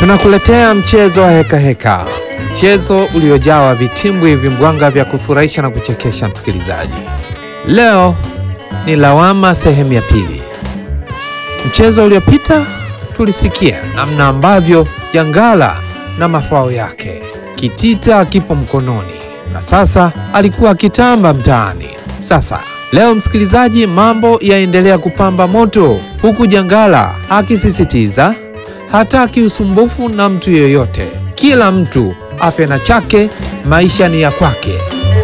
Tunakuletea mchezo wa heka heka, mchezo uliojawa vitimbwi vimbwanga vya kufurahisha na kuchekesha msikilizaji. Leo ni lawama sehemu ya pili. Mchezo uliopita tulisikia namna ambavyo jangala na mafao yake kitita kipo mkononi, na sasa alikuwa akitamba mtaani. Sasa leo msikilizaji, mambo yaendelea kupamba moto, huku jangala akisisitiza hataki usumbufu na mtu yeyote, kila mtu afe na chake, maisha ni ya kwake.